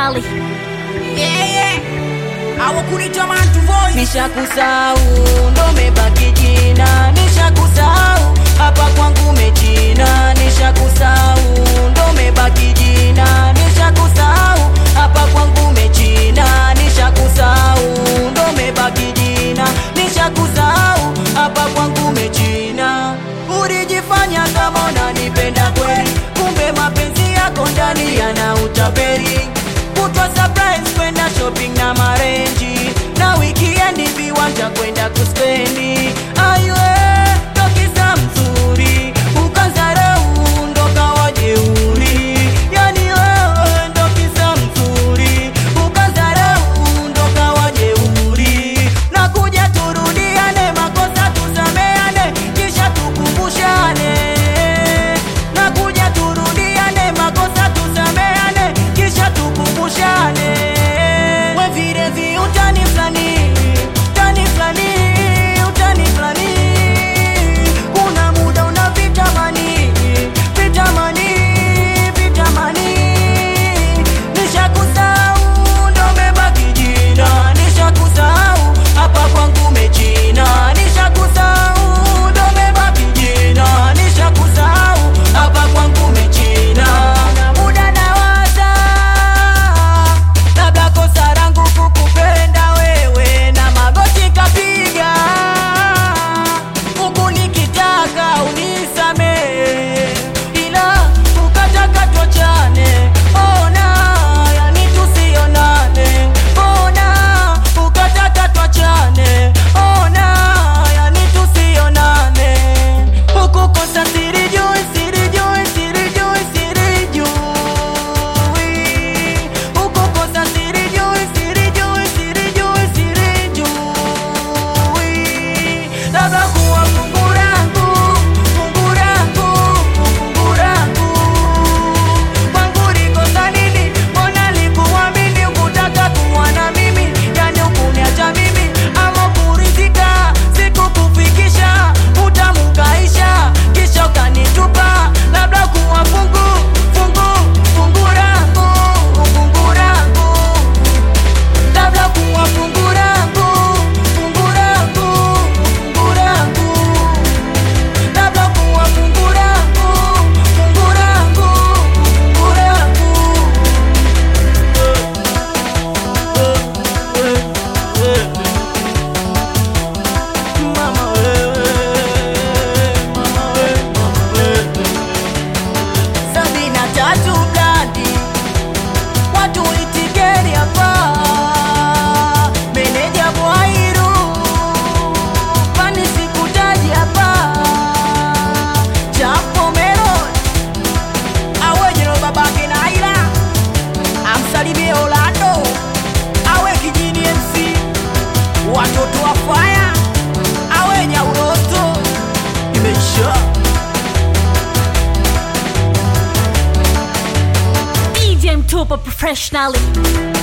professionally. Yeah, yeah. Hawakunita Mantu Voice. nishakusau ndo mebaki jina nishakusau hapa kwangu mechina nishakusau ndo mebaki jina nishakusau hapa kwangu mechina nishakusau ndo mebaki jina nishakusau hapa kwangu mechina ulijifanya kama unanipenda kweli kumbe mapenzi yako ndani yana utaperi kutwa surprise kwenda shopping na marenji na weekend viwanja kwenda kuspendi aywe tokisa mzuri ukazarau ndo kawa jeuri yani wewe ndo kisa mzuri ukazarau ndo kawa jeuri na kuja turudiane makosa tusameane kisha tukumbushane na kuja turudiane makosa tusameane kisha tukumbushane we vile vi utani flani utani flani utani flani kuna muda una vitamani vitamani vitamani nishakusau ndo mebaki jina nishakusau hapa kwangu mechina nishakusau ndo mebaki jina nishakusau hapa kwangu mechina na muda nawaza labda kosa langu kukupenda wewe na magoti kapiga huku nikitaka unisamehe ila ukataka tuachane ona yani tusionane ona ukataka tuachane ona yani tusionane huku kosa sirijui sirijui sirijui sirijui huku kosa sirijui sirijui sirijui sirijui labda kuwa fungu langu fungu langu fungu langu kwangu likosa nini mbona likuamini ukutaka kuwa na mimi yani ukuniacha mimi ama kurizika sikukufikisha utamukaisha kisha ukanitupa labda kuwa fungu fungu fungu langu fungu langu labda kuwa fungu langu fungu langu fungu langu labda kuwa fungu langu fungu langu fungu langu Mama wewe, mama wewe, mama wewe. Sabini na tatu blandi watu itikeri hapa meneja Bwairu pani sikutaji hapa Chapo Melon awejero babake Naila amsalimie Orlando awe kijini MC watoto wa faya awe Nyauroto imeisha DJ Mtupa professionally.